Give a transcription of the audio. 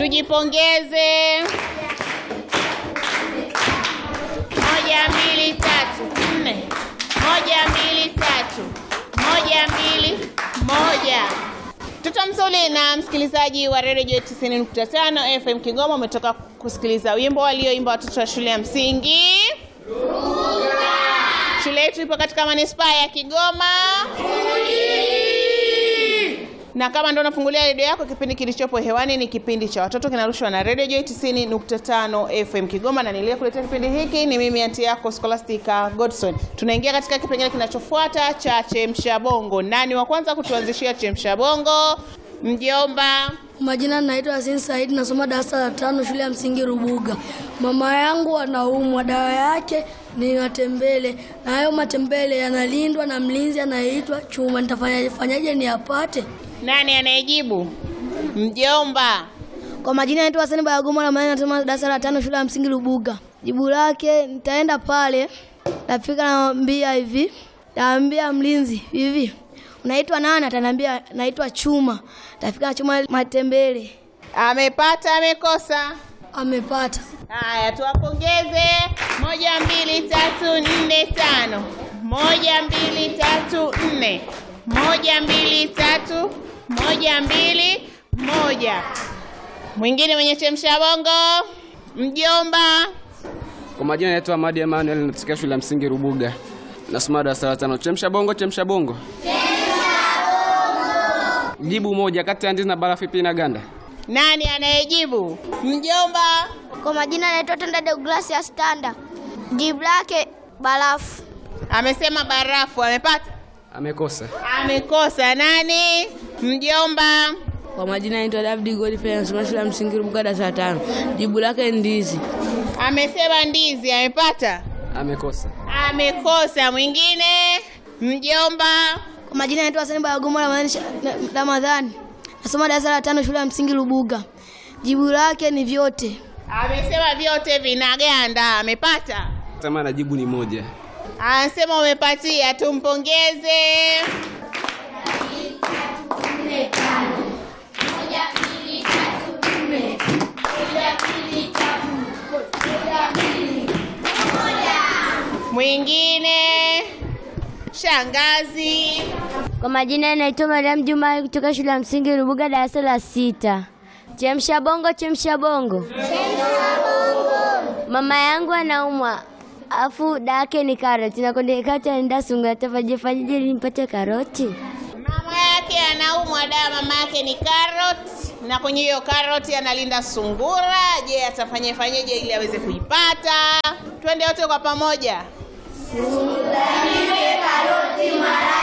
Tujipongeze. Moja, mbili, tatu, nne. Moja, mbili, tatu. Moja, mbili, moja. Mtoto mzuri na msikilizaji wa redio 90.5 FM Kigoma, umetoka kusikiliza wimbo walioimba watoto wa shule ya msingi. Shule yetu ipo katika manispaa ya Kigoma. Na kama ndo unafungulia redio yako, kipindi kilichopo hewani ni kipindi cha watoto kinarushwa na Radio Joy 90.5 FM Kigoma, na niliyekuletea kipindi hiki ni mimi anti yako Scholastica Godson. Tunaingia katika kipengele kinachofuata cha chemsha bongo. Nani wa kwanza kutuanzishia chemsha bongo? Mjomba. Majina naitwa Yasin Said, nasoma darasa la tano shule ya msingi Rubuga. Mama yangu anaumwa, dawa yake ni matembele, na hayo matembele yanalindwa na mlinzi anayeitwa Chuma. Nitafanyaje fanyaje niyapate? Nani anayejibu? Mjomba. Kwa majina naitwa Hasani Bayagoma na maana nasoma darasa la tano shule ya msingi Rubuga. Jibu lake nitaenda pale, nafika naambia hivi, naambia mlinzi hivi, unaitwa nani? Ataniambia naitwa Chuma. Tafika na Chuma matembele. Amepata amekosa? Amepata. Haya, tuwapongeze. Moja, mbili, tatu, nne, tano. Moja, mbili, tatu, nne. Moja, mbili, tatu. Moja, mbili, moja. Mwingine mwenye chemsha bongo, mjomba. Kwa majina naitwa Ahmadi Emmanuel, natokea shule ya msingi Rubuga, nasoma darasa la tano. Chemsha bongo, chemsha bongo, jibu moja kati ya ndizi na barafu ipi inaganda? Nani anayejibu? Mjomba. Kwa majina naitwa Tenda Douglas ya Standa. Jibu lake barafu. Amesema barafu. Amepata? Amekosa. Amekosa. Nani? Mjomba. Kwa majina naitwa David Godfrey nasoma shule ya msingi Rubuga darasa la tano. Jibu lake ndizi. Amesema ndizi. Amepata? Amekosa. Amekosa. Mwingine? Mjomba. Kwa majina naitwa Hasani Bayagoma na maana Ramadhani. Nasoma darasa la tano shule ya msingi Rubuga. Jibu lake ni vyote. Amesema vyote vinaganda. Amepata? Sema na jibu ni moja. Anasema umepatia, tumpongeze. Mwingine shangazi. Kwa majina naitwa Mariam Juma kutoka shule ya msingi Rubuga darasa la sita. Chemsha bongo, chemsha bongo. Mama yangu anaumwa. Afu dake ni karoti na konde kati anaenda sunga tafaje faje nimpate karoti. Mama yake anaumwa, dawa mama yake ni karoti, na kwenye hiyo karoti analinda sungura. Je, atafanye fanyeje ili aweze kuipata? Twende wote kwa pamoja. Sungura karoti mara